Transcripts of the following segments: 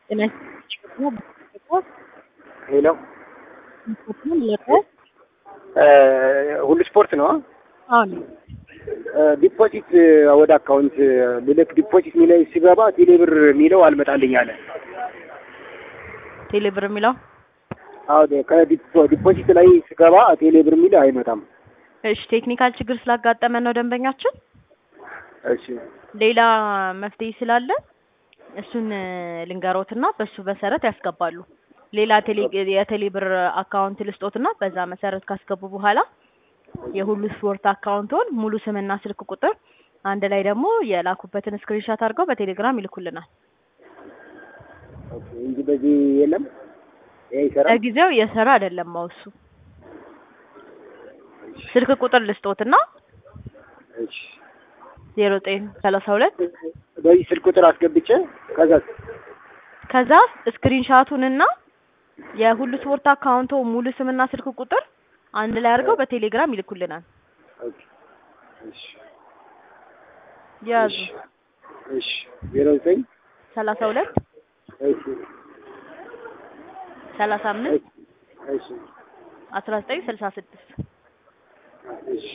ሄሎ ሁሉ ስፖርት ነው። አሁን ዲፖዚት ወደ አካውንት ልልክ ዲፖዚት የሚለው ሲገባ ቴሌብር የሚለው አልመጣልኝ አለ። ቴሌብር የሚለው አዎ ከዲፖዚት ላይ ስገባ ቴሌብር የሚለው አይመጣም። እሺ፣ ቴክኒካል ችግር ስላጋጠመን ነው ደንበኛችን። እሺ ሌላ መፍትሄ ስላለ እሱን ልንገሮትና በሱ መሰረት ያስገባሉ። ሌላ ቴሌ የቴሌብር አካውንት ልስጦትና በዛ መሰረት ካስገቡ በኋላ የሁሉ ስፖርት አካውንቶን ሙሉ ስምና ስልክ ቁጥር አንድ ላይ ደግሞ የላኩበትን ስክሪንሾት አድርገው በቴሌግራም ይልኩልናል። ኦኬ እንጂ በዚህ የለም ይሄ ይሰራል። ለጊዜው እየሰራ አይደለም ማውሱ ስልክ ቁጥር ልስጦትና እሺ ዜሮ ዘጠኝ ሰላሳ ሁለት በዚህ ስልክ ቁጥር አስገብቼ ከዛ ከዛ ስክሪንሻቱንና የሁሉ ስፖርት አካውንቶ ሙሉ ስምና ስልክ ቁጥር አንድ ላይ አድርገው በቴሌግራም ይልኩልናል። ኦኬ እሺ ያዙ እሺ ዜሮ ዘጠኝ ሰላሳ ሁለት እሺ ሰላሳ አምስት እሺ አስራ ዘጠኝ ስልሳ ስድስት እሺ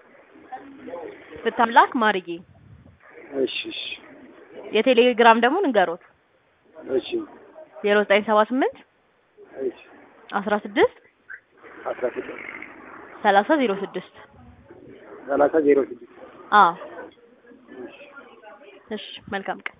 ብታምላክ ማርዬ እሺ እሺ የቴሌግራም ደግሞ ንገሮት እሺ ዜሮ ዘጠኝ ሰባ ስምንት እሺ አስራ ስድስት አስራ ስድስት ሰላሳ ዜሮ ስድስት ሰላሳ ዜሮ ስድስት አዎ እሺ መልካም ቀን